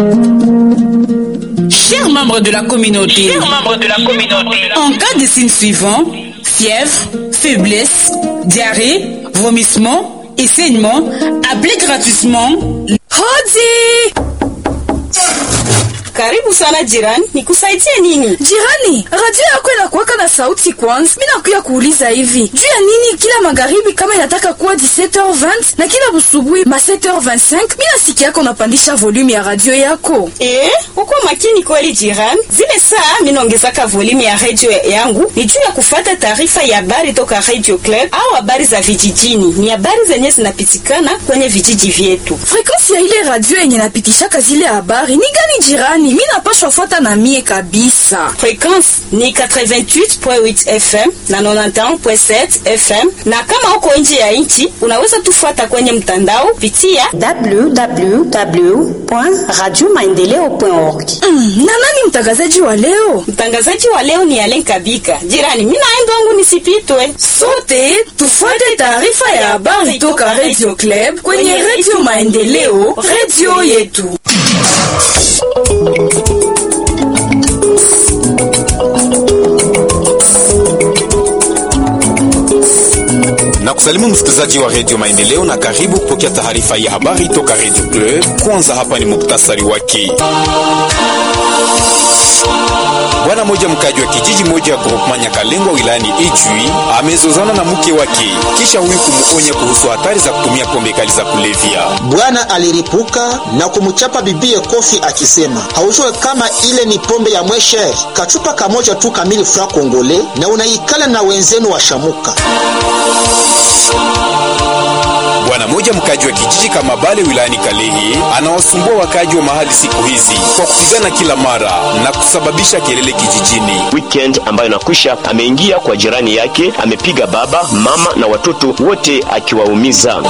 Chers membres de la communauté, Chers membres de la communauté, en cas de signes suivants, fièvre, faiblesse, diarrhée, vomissement et saignement, appelez gratuitement Hodi! Karibu sana jirani, nikusaidie nini? Jirani, radio yako inakuwaka na sauti kwanza. Mimi nakuya kuuliza hivi. Juu ya nini kila magharibi kama inataka kuwa 17h20 na kila busubuhi ma 7h25 mimi nasikia yako unapandisha volume ya radio yako? Eh, uko makini kweli jirani. Zile saa mimi naongezaka volume ya radio yangu ni juu ya kufata taarifa ya habari toka Radio Club au habari za vijijini. Ni habari zenye zinapitikana kwenye vijiji vyetu. Frequency ya ile radio yenye napitishaka zile habari ni gani jirani? Mimi napashwa fuata na mie kabisa. Frequency ni 88.8 FM na 91.7 FM, na kama uko nje ya nchi unaweza tufuata kwenye mtandao pitia www.radiomaendeleo.org. Mm, na nani mtangazaji wa leo? Mtangazaji wa leo ni Alen Kabika. Jirani, mimi naenda wangu nisipitwe. Sote tufuate taarifa ya habari toka Radio Club kwenye Radio Maendeleo, radio yetu. na kusalimu msikilizaji wa redio Maendeleo na karibu kupokea taarifa ya habari toka redio Club. Kwanza hapa ni muktasari wake. Bwana moja mkaji wa kijiji moja ya groupement Nyakalengwa wilayani Ijwi amezozana na mke wake kisha huyu kumuonya kuhusu hatari za kutumia pombe kali za kulevya. Bwana aliripuka na kumchapa bibie kofi akisema, haujue kama ile ni pombe ya mwesher, kachupa kamoja tu kamili fra kongole na unaikala na wenzenu washamuka. Bwana moja mkaji wa kijiji kama Bale wilayani Kalehe anawasumbua wakaji wa mahali siku hizi kwa kupigana kila mara na kusababisha kelele kijijini. Weekend ambayo inakwisha, ameingia kwa jirani yake, amepiga baba, mama na watoto wote akiwaumiza.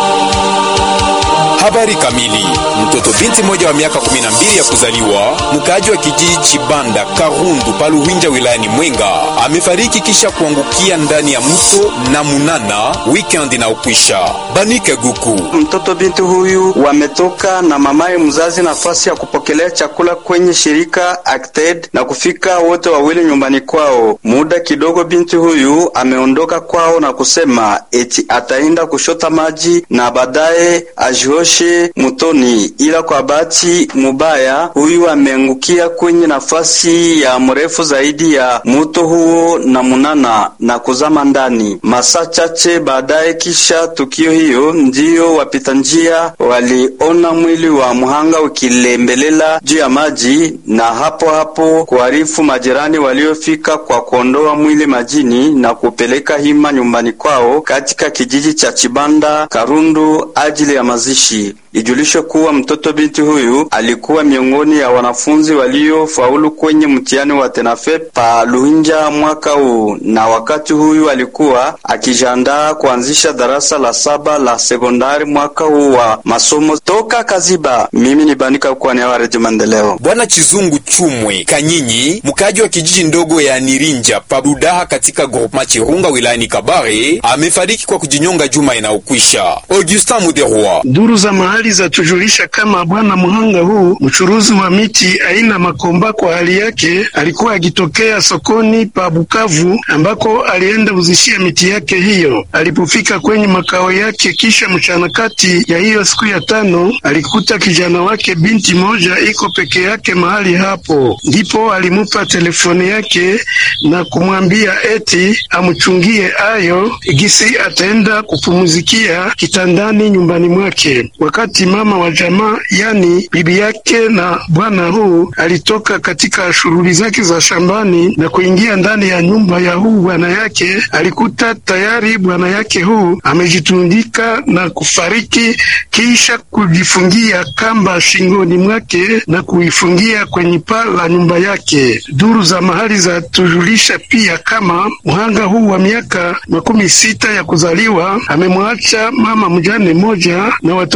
Habari kamili. Mtoto binti mmoja wa miaka 12 ya kuzaliwa mkaaji wa kijiji Chibanda Karundu Paluhinja wilayani Mwenga amefariki kisha kuangukia ndani ya mto na Munana weekend inaokwisha. Banike Guku. Mtoto binti huyu wametoka na mamaye mzazi nafasi ya kupokelea chakula kwenye shirika Acted na kufika wote wawili nyumbani kwao. Muda kidogo binti huyu ameondoka kwao na kusema eti ataenda kushota maji na baadaye ajioshe mutoni, ila kwa bahati mubaya huyu ameangukia kwenye nafasi ya mrefu zaidi ya mto huo na Munana na kuzama ndani. Masaa chache baadaye kisha tukio hiyo, ndiyo wapita njia waliona mwili wa mhanga ukilembelela juu ya maji, na hapo hapo kuarifu majirani waliofika kwa kuondoa mwili majini na kupeleka hima nyumbani kwao katika kijiji cha Chibanda Karundu ajili ya mazishi. Ijulishe kuwa mtoto binti huyu alikuwa miongoni ya wanafunzi waliofaulu kwenye mtihani wa Tenafe pa Luhinja mwaka huu, na wakati huyu alikuwa akijiandaa kuanzisha darasa la saba la sekondari mwaka huu wa masomo. Toka Kaziba, mimi ni Banika kwa niaba ya Redio Maendeleo. Bwana Chizungu Chumwe Kanyinyi, mkaaji wa kijiji ndogo ya Nirinja Pabudaha katika groupement Chirunga wilayani Kabare, amefariki kwa kujinyonga juma inayokwisha. Augustin Muderwa. Duru za mahali za tujulisha kama bwana mhanga huu mchuruzi wa miti aina makomba, kwa hali yake alikuwa akitokea sokoni pa Bukavu ambako alienda uzishia miti yake hiyo. Alipofika kwenye makao yake kisha mchana kati ya hiyo siku ya tano, alikuta kijana wake binti moja iko peke yake mahali hapo, ndipo alimupa telefoni yake na kumwambia eti amchungie ayo gisi ataenda kupumuzikia kitandani nyumbani mwake. Wakati mama wa jamaa yani bibi yake na bwana huu alitoka katika shughuli zake za shambani na kuingia ndani ya nyumba ya huu bwana yake, alikuta tayari bwana yake huu amejitundika na kufariki kisha kujifungia kamba shingoni mwake na kuifungia kwenye paa la nyumba yake. Duru za mahali za tujulisha pia kama mhanga huu wa miaka makumi sita ya kuzaliwa amemwacha mama mjane moja na watoto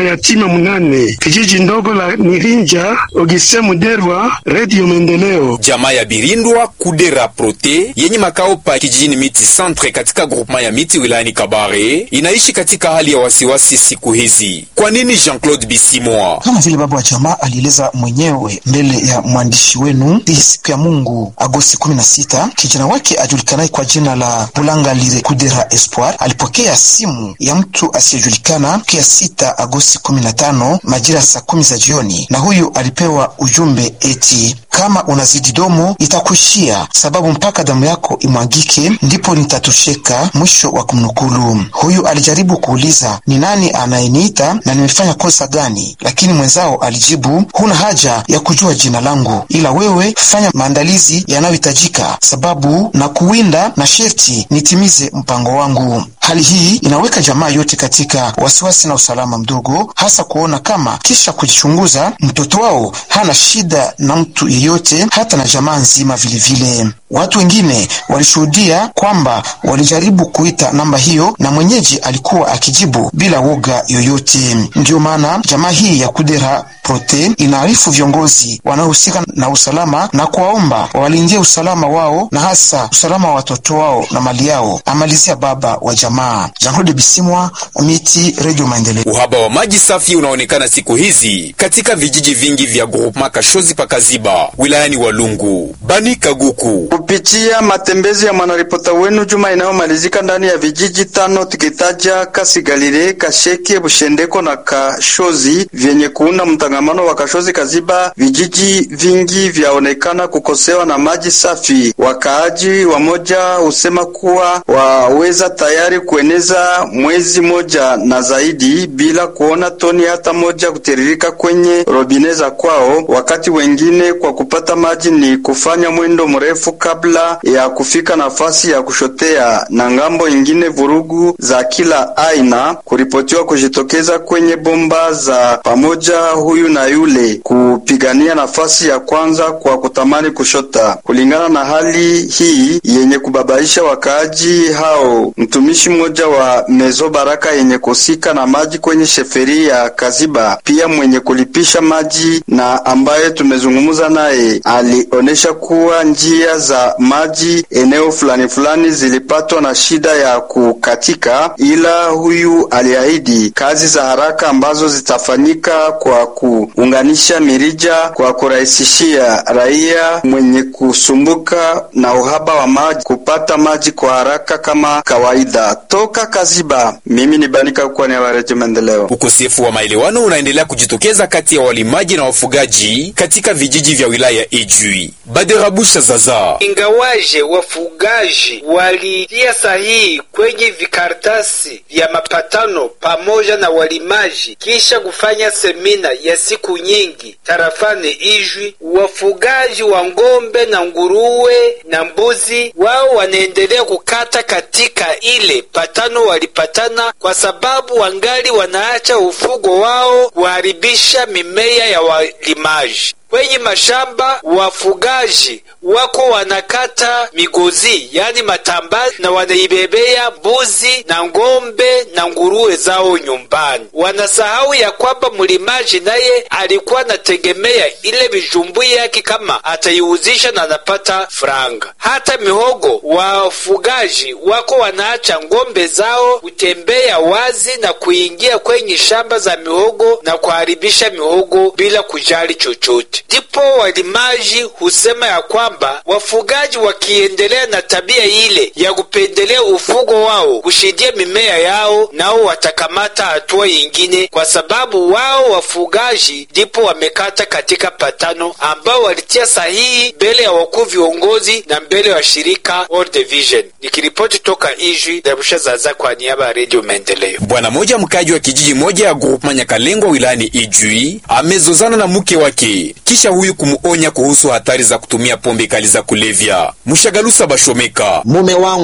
mayatima munane kijiji ndogo la Nirinja. Ogiste Muderwa, Radio Maendeleo. Jamaa ya Birindwa Kudera Prote yenye makao pa kijijini Miti Centre katika groupement ya Miti wilayani Kabare inaishi katika hali ya wasiwasi siku hizi. Kwa nini? Jean-Claude Bisimwa, kama vile baba wa jamaa alieleza mwenyewe mbele ya mwandishi wenu, hii siku ya Mungu Agosti 16 kijana wake ajulikanaye kwa jina la Bulangalire Kudera Espoir alipokea simu ya mtu asiyejulikana kia sita Agosti 15 majira saa kumi za jioni, na huyu alipewa ujumbe eti kama unazidi domo itakuishia, sababu mpaka damu yako imwagike ndipo nitatosheka. Mwisho wa kumnukulu. Huyu alijaribu kuuliza ni nani anayeniita na nimefanya kosa gani, lakini mwenzao alijibu, huna haja ya kujua jina langu, ila wewe fanya maandalizi yanayohitajika, sababu na kuwinda na sherti nitimize mpango wangu. Hali hii inaweka jamaa yote katika wasiwasi na usalama mdogo, hasa kuona kama kisha kujichunguza mtoto wao hana shida na mtu yeyote, hata na jamaa nzima vilevile vile. Watu wengine walishuhudia kwamba walijaribu kuita namba hiyo na mwenyeji alikuwa akijibu bila woga yoyote. Ndiyo maana jamaa hii ya Kudera Prote inaarifu viongozi wanaohusika na usalama na kuwaomba walindie usalama wao na hasa usalama wa watoto wao na mali yao, amalizia baba wa jamaa Jean-Claude Bisimwa, Miti, Radio Maendeleo. Uhaba wa maji safi unaonekana siku hizi katika vijiji vingi vya groupement Kashozi pakaziba wilayani Walungu. Bani Kaguku kupitia matembezi ya mwanaripota wenu juma inayomalizika ndani ya vijiji tano tukitaja Kasigalire, Kasheke, Bushendeko na Kashozi vyenye kuunda mtangamano wa Kashozi Kaziba, vijiji vingi vyaonekana kukosewa na maji safi. Wakaaji wamoja husema kuwa waweza tayari kueneza mwezi moja na zaidi bila kuona toni hata moja kutiririka kwenye robine za kwao, wakati wengine kwa kupata maji ni kufanya mwendo mrefu kabla ya kufika nafasi ya kushotea, na ngambo ingine vurugu za kila aina kuripotiwa kujitokeza kwenye bomba za pamoja, huyu na yule kupigania nafasi ya kwanza kwa kutamani kushota. Kulingana na hali hii yenye kubabaisha wakaaji hao, mtumishi mmoja wa Mezo Baraka yenye kusika na maji kwenye sheferi ya Kaziba, pia mwenye kulipisha maji na ambaye tumezungumza naye, alionyesha kuwa njia za maji eneo fulani fulani zilipatwa na shida ya kukatika, ila huyu aliahidi kazi za haraka ambazo zitafanyika kwa kuunganisha mirija kwa kurahisishia raia mwenye kusumbuka na uhaba wa maji kupata maji kwa haraka kama kawaida. Toka Kaziba, mimi ni Banika kwa ni Redio Maendeleo. Ukosefu wa maelewano unaendelea kujitokeza kati ya walimaji na wafugaji katika vijiji vya wilaya Ijwi. Baderabusha Zaza ingawaje wafugaji walitia sahihi kwenye vikaratasi vya mapatano pamoja na walimaji kisha kufanya semina ya siku nyingi tarafani Ijwi, wafugaji wa ng'ombe na nguruwe na mbuzi wao wanaendelea kukata katika ile patano walipatana, kwa sababu wangali wanaacha ufugo wao kuharibisha mimea ya walimaji kwenye mashamba. Wafugaji wako wanakata migozi, yani matambazi, na wanaibebea mbuzi na ng'ombe na nguruwe zao nyumbani. Wanasahau ya kwamba mlimaji naye alikuwa anategemea ile vijumbui yake, kama ataiuzisha na anapata franga. Hata mihogo, wafugaji wako wanaacha ng'ombe zao kutembea wazi na kuingia kwenye shamba za mihogo na kuharibisha mihogo bila kujali chochote. Ndipo walimaji husema ya kwamba wafugaji wakiendelea na tabia ile ya kupendelea ufugo wao kushindia mimea yao, nao watakamata hatua yingine, kwa sababu wao wafugaji ndipo wamekata katika patano ambao walitia sahihi mbele ya wakuu viongozi na mbele ya shirika World Vision. Nikiripoti toka Ijwi, Darusha Zaza kwa niaba ya Radio Maendeleo. Bwana moja mkaji wa kijiji moja ya groupement Nyakalengwa wilayani Ijwi amezozana na mke wake kisha huyu kumuonya kuhusu hatari za kutumia pombe kali za kulevya. Mshagalusa Bashomeka, mume wangu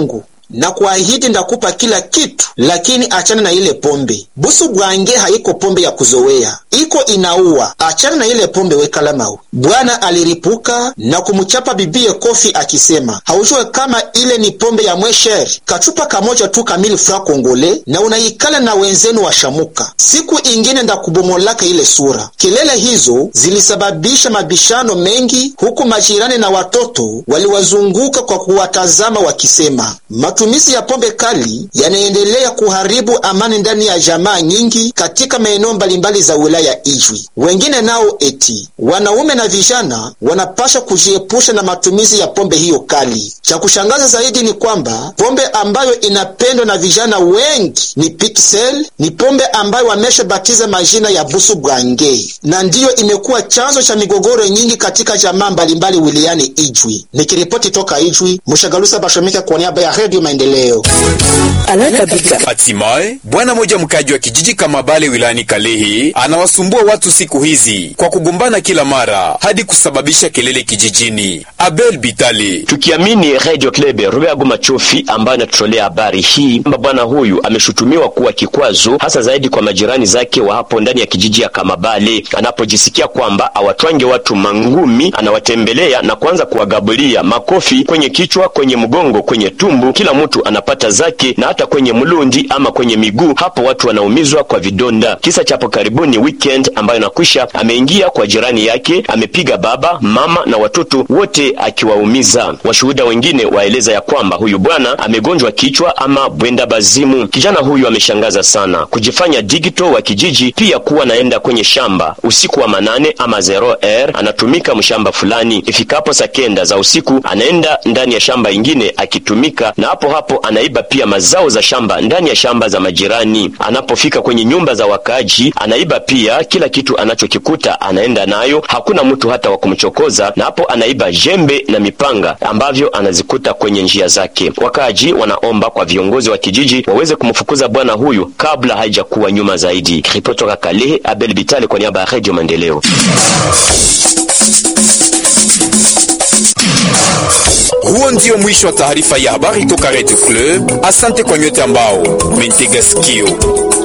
na kuahidi ndakupa kila kitu, lakini achana na ile pombe. Busu bwange haiko pombe ya kuzowea, iko inaua. Achana na ile pombe, wekalamau. Bwana aliripuka na kumchapa bibie kofi akisema, haujue kama ile ni pombe ya mwesher, kachupa kamoja tu kamili fra kongole, na unaikala na wenzenu washamuka. Siku ingine ndakubomolaka ile sura. Kelele hizo zilisababisha mabishano mengi, huku majirani na watoto waliwazunguka kwa kuwatazama wakisema, matumizi ya pombe kali yanaendelea kuharibu amani ndani ya jamaa nyingi katika maeneo mbalimbali za wilaya Ijwi. Wengine nao eti wanaume na vijana wanapasha kujiepusha na matumizi ya pombe hiyo kali. Cha kushangaza zaidi ni kwamba pombe ambayo inapendwa na vijana wengi ni Pixel, ni pombe ambayo wameshabatiza majina ya busu bwange, na ndiyo imekuwa chanzo cha migogoro nyingi katika jamaa mbalimbali wilayani Ijwi. Nikiripoti toka Ijwi, Mshagalusa Bashomika kwa niaba ya Redio Maendeleo. Hatimaye bwana moja mkaji wa kijiji Kamabale wilayani Kalehe anawasumbua watu siku hizi kwa kugombana kila mara hadi kusababisha kelele kijijini. Abel Bitale. Tukiamini Radio Club Rubeago Machofi ambayo inatutolea habari hii kwamba bwana huyu ameshutumiwa kuwa kikwazo hasa zaidi kwa majirani zake wa hapo ndani ya kijiji ya Kamabale, anapojisikia kwamba awatwange watu mangumi, anawatembelea na kuanza kuwagabulia makofi kwenye kichwa, kwenye mgongo, kwenye tumbu, kila mtu anapata zake, na hata kwenye mlundi ama kwenye miguu, hapo watu wanaumizwa kwa vidonda. Kisa cha hapo karibuni weekend ambayo inakwisha, ameingia kwa jirani yake, amepiga baba, mama na watoto wote akiwaumiza. Washuhuda wengine waeleza ya kwamba huyu bwana amegonjwa kichwa ama bwenda bazimu. Kijana huyu ameshangaza sana kujifanya digital wa kijiji, pia kuwa naenda kwenye shamba usiku wa manane ama zero r, anatumika mshamba fulani. Ifikapo saa kenda za usiku anaenda ndani ya shamba ingine akitumika, na hapo hapo anaiba pia mazao za shamba ndani ya shamba za majirani. Anapofika kwenye nyumba za wakaaji anaiba pia kila kitu anachokikuta anaenda nayo, hakuna mtu hata wa kumchokoza, na hapo anaiba jembe na mipanga ambavyo anazikuta kwenye njia zake. Wakaaji wanaomba kwa viongozi wa kijiji waweze kumfukuza bwana huyu kabla haijakuwa nyuma zaidi. Ripoti toka Kalehe, Abel Bitale kwa niaba ya Radio Maendeleo. Huo ndio mwisho wa taarifa ya habari toka Radio Club. Asante kwa nyote ambao mentega sikio.